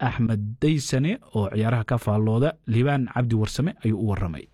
axmed daysane oo ciyaaraha ka faallooda liibaan cabdi warsame ayuu u waramay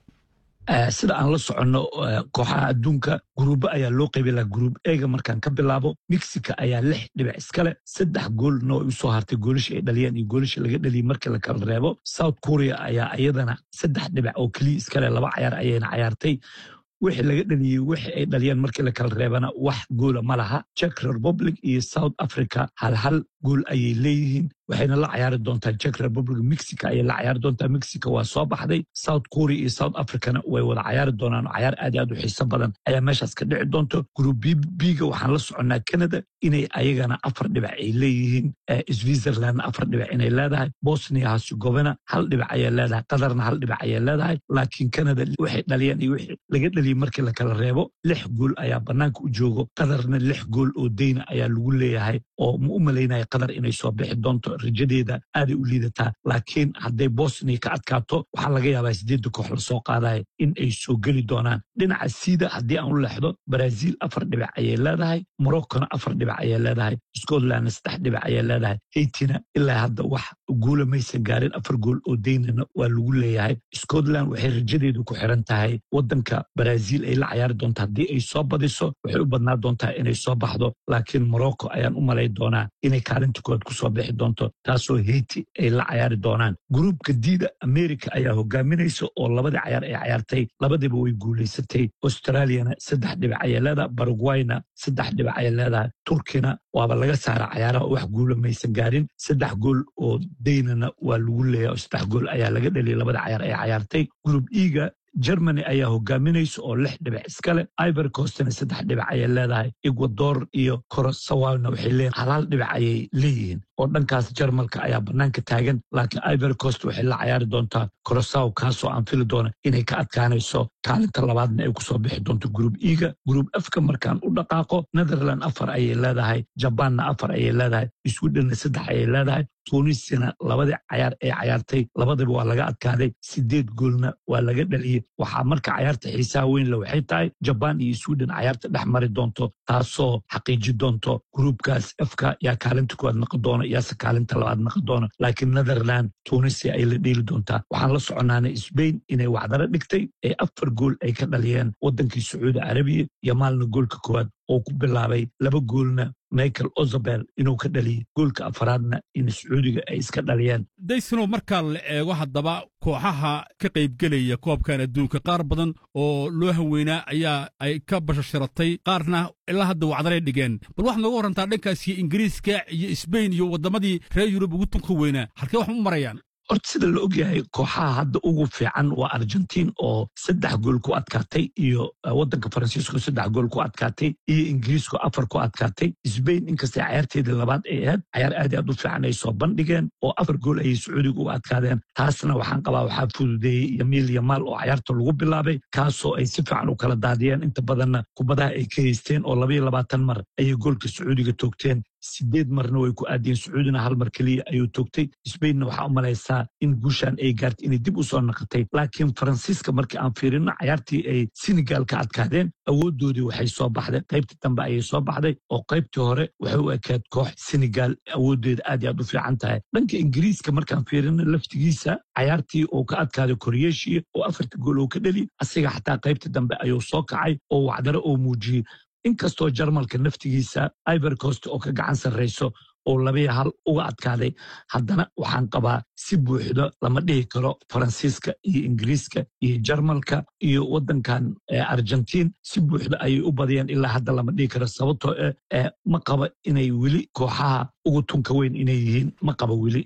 sida aan la soconno kooxaha adduunka guruubo ayaa loo qaybay laha guruub eega markaan ka bilaabo mexica ayaa lix dhibic iskale saddex goolna way u soo hartay goolishii ay dhaliyeen iyo goolishii laga dhaliyey markii la kala reebo south korea ayaa iyadana saddex dhibic oo keliya iskale laba cayaar ayayna cayaartay wixii laga dhaliyey wixii ay dhaliyeen markii la kala reebana wax goola ma laha czech republic iyo south africa hal hal gool ayay leeyihiin waxayna la cayaari doontaa czech republic mexico ayay la cayaari doontaa mexico waa soo baxday south korea iyo south africana way wada cayaari doonaan oo cayaar aad aad u xiiso badan ayaa meeshaas ka dhici doonto group biga waxaan la soconnaa canada inay ayagana afar dhibic ay leeyihiin switzerlandna afar dhibic inay leedahay bosnia herzegovina hal dhibic ayay leedahay qatarna hal dhibic ayay leedahay laakiin canada waxay dhaliyeen iyo wixii laga dhaliyey markii la kala reebo lix gool ayaa bannaanka u joogo qatarna lix gool oo deyna ayaa lagu leeyahay oo ma u malaynaya qatar inay soo bixi doonto rajadeeda aaday u liidataa laakiin hadday bosnia ka adkaato waxaa laga yaabaa sideedda koox la soo qaadaya in ay soo geli doonaan dhinaca siida haddii aan u leexdo brazil afar dhibic ayay leedahay moroccona afar dhibic ayay leedahay scotlandna saddex dhibic ayay leedahay haitina ilaa hadda wax guula maysan gaarin afar gool oo deynana waa lagu leeyahay scotland waxay rajadeedu ku xiran tahay waddanka brazil ay la cayaari doonto haddii ay soo badiso waxay u badnaa doontaa inay soo baxdo laakiin morocco ayaan u malay doonaa inay kaalinta koowaad ku soo bixi doonto taasoo heiti ay la cayaari doonaan gruubka diida america ayaa hogaaminaysa oo labadii cayaar ay cayaartay labadiiba way guulaysatay australiana saddex dhibic ayay leedahay baragwayna saddex dhibic ayay leedahay turkina waaba laga saara cayaaraha wax guula maysan gaarin saddex gool oo daynana waa lagu leeyahay oo saddex gool ayaa laga dhaliyay labada cayaar ay cayaartay gruub iga germany ayaa hogaaminaysa oo lix dhibic iskale ivory coastna saddex dhibic ayay leedahay ecuador iyo korosawalna waxay leeyihin halaal dhibic ayay leeyihiin oo dhankaas jarmalka ayaa bannaanka taagan laakiin ivory coast waxay la cayaari doontaa korosaw kaasoo aan fili doona inay ka adkaanayso kaalinta labaadna ay kusoo bixi doonto gruub iga gruub afka markaan u dhaqaaqo netherland afar ayay leedahay jabaanna afar ayay leedahay swedhenna saddex ayay leedahay tunisina labadii cayaar ee cayaartay labadaba waa laga adkaaday sideed goolna waa laga dhaliyey waxaa marka cayaarta xiisaha weynle waxay tahay jabaan iyo sweden cayaarta dhex mari doonto taasoo xaqiiji doonto gruubkaas afka yaa kaalinta koowaad naqon doona yaase kaalinta labaad naqon doona laakiin netherland tunisia ay la dheeli doontaa waxaan la soconaana sbain inay wacdaro dhigtay ee afar gool ay ka dhaliyeen waddankii sacuudi carabiya iyo maalna goolka koowaad oo ku bilaabay laba goolna michael ozabel inuu ka dhaliyey goolka afaraadna in sacuudiga ay iska dhaliyeen daysanow markaa la eego haddaba kooxaha ka qaybgelaya koobkan adduunka qaar badan oo loo haweynaa ayaa ay ka bashasharatay qaarna ilaa hadda wacdaray dhigeen bal waxaad nooga warrantaa dhankaasiyo ingiriiska iyo sbain iyo waddamadii reer yurub ugu tunka weynaa halkee wax u marayaan horta sida la ogyahay kooxaha hadda ugu fiican waa argentiin oo saddex gool ku adkaatay iyo waddanka faransiisko saddex gool ku adkaatay iyo ingiriisko afar ku adkaatay sbain inkastay cayaarteedii labaad ay ahayd cayaar aad aad u fiican ay soo bandhigeen oo afar gool ayay sacuudiga uga adkaadeen taasna waxaan qabaa waxaa fududeeyey yamiil yamaal oo cayaarta lagu bilaabay kaasoo ay si fiican u kala daadiyeen inta badanna kubadaha ay ka haysteen oo labayo labaatan mar ayay goolka sacuudiga toogteen sideed marna way ku aadiyeen sacuudina hal mar keliya ayuu toogtay sbainna waxaa u malaysaa in guushaan ay gaartay inay dib u soo naqatay laakiin faransiiska markii aan fiirino cayaartii ay senegal ka adkaadeen awooddoodii waxay soo baxday qaybtii dambe ayay soo baxday oo qaybtii hore waxay u ekaad koox senegal awooddeeda aad iyo aad u fiican tahay dhanka ingiriiska markaan fiirino laftigiisa cayaartii uu ka adkaaday koreeshiya oo afarta gool uu ka dheli asiga xataa qaybtii dambe ayuu soo kacay oo wacdaro oo muujiyey inkastoo jarmalka naftigiisa ivory coast oo ka gacan sarrayso oo labiya hal uga adkaaday haddana waxaan qabaa si buuxdo lama dhihi karo faransiiska iyo ingiriiska iyo jarmalka iyo waddankan argentiin si buuxdo ayay u badiyeen ilaa hadda lama dhihi karo sababtoo eh ma qaba inay weli kooxaha ugu tunka weyn inay yihiin ma qaba weli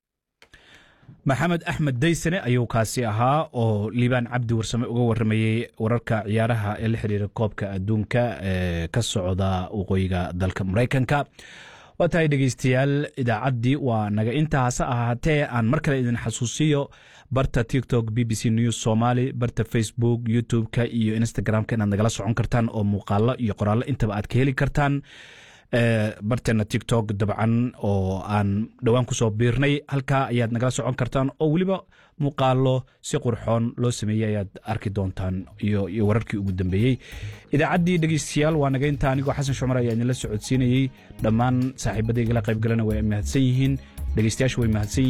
maxamed axmed daysane ayuu kaasi ahaa oo liibaan cabdi warsame uga waramayey wararka ciyaaraha ee la xiriira koobka adduunka ee ka socda waqooyiga dalka maraykanka waa tahay dhegeystayaal idaacaddii waa naga intaa hase ahaatee aan mar kale idin xasuusiyo barta tiktok b b c news somaly barta facebook youtube-ka iyo instagram-ka inaad nagala socon kartaan oo muuqaalo iyo qoraallo intaba aad ka heli kartaan barteena tiktok dabcan oo aan dhowaan kusoo biirnay halkaa ayaad nagala socon kartaan oo weliba muuqaalo si qurxoon loo sameeyey ayaad arki doontaan iyo wararkii ugu dambeeyey idaacaddii dhegeystayaal waa naga inta anigoo xasan shumar ayaa idinla socodsiinayey dhammaan saaxiibadayga la qaybgalana way mahadsan yihiin dhegeystayaashu way mahadsan yihiin